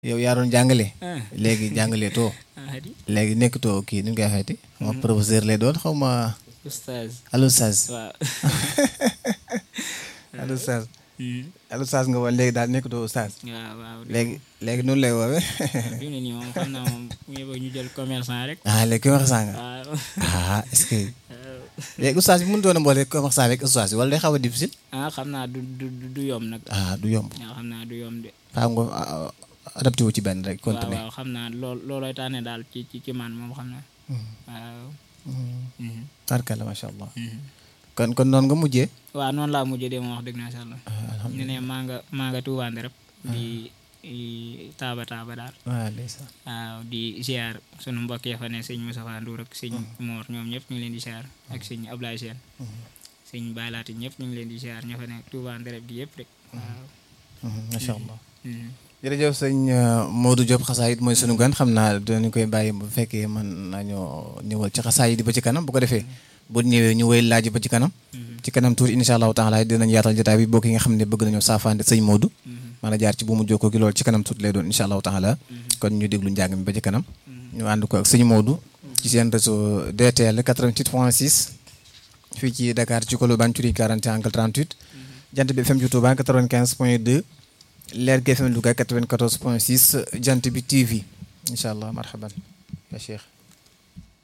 yow yaa doon jàngale ah léegi jàngale too ah di léegi nekkatoo kii nu ñu koy waxeeti ma professeur lay doon xaw ma oustaz allo Saz waaw allo Saz Hmm. allo Saz nga woon léegi daal nekkatoo Saz waaw waaw léegi léegi noonu lay woowee fi mu ne nii moom xam naa moom bu yeboo ñu jël commerçant rek ah léegi commerçant nga waaw ah est-ce que waaw. léegi oustaz bi mënu doon a boole commerçant avec oustaz bi wala day xaw a difficile ah xam naa du du du- du yomb nag ah du yomb waaw xam naa du yomb de xam nga ah, adapté wu ci benn rek waaw continuer waaw xam naa lool loolooy tànne daal ci ci ci man moom xam naa waaw Mhm. tarkala macha allah Mhm. kon kon noonu nga mujjee waaw noonu laa mujjee de moom wax dëgg na incha allah ñu ne maa nga maa nga tuubaan rek di i- taaba taaba daal waaw ndeysaan waaw di ziar sunu mbokk ya fa ne sëñ Moustapha Ndour ak sëñ Mor ñoom ñëpp ñu ngi leen di ziar ak sëñ Ablaye Sène sëñ Baylaati ñëpp ñu ngi leen di ziar ña fa ne tuubaan rek gi yëpp rek waaw macha allah Mhm. jërëjëf sëñ euh, Modou Diop xasaayit mooy sunu gan xam naa dañu koy bàyyi bu fekkee mën nañoo ñëwal ci xasaayit yi ba ci kanam bu ko defee bu ñëwee ñu wéy laaj ba ci kanam ci kanam tuuti incha allahu taala dinañ yaatal jotaay bi bokk yi nga xam ne bëgg nañoo saafante sëñ Modou mën a jaar ci bu mu jokkoo gi loolu ci kanam tuuti lay doon incha allahu taala kon ñu déglu njàng mi ba ci kanam ñu ànd ko ak sëñ Modou ci seen réseau DTL 88 point 6 fii ci Dakar ci Colobane Curie 41 angle 38 jant bi FM ju Touba 95 point 2 leer gi FM Louga 94 point 6 jant bi TV incha allah marhaban ya cheikh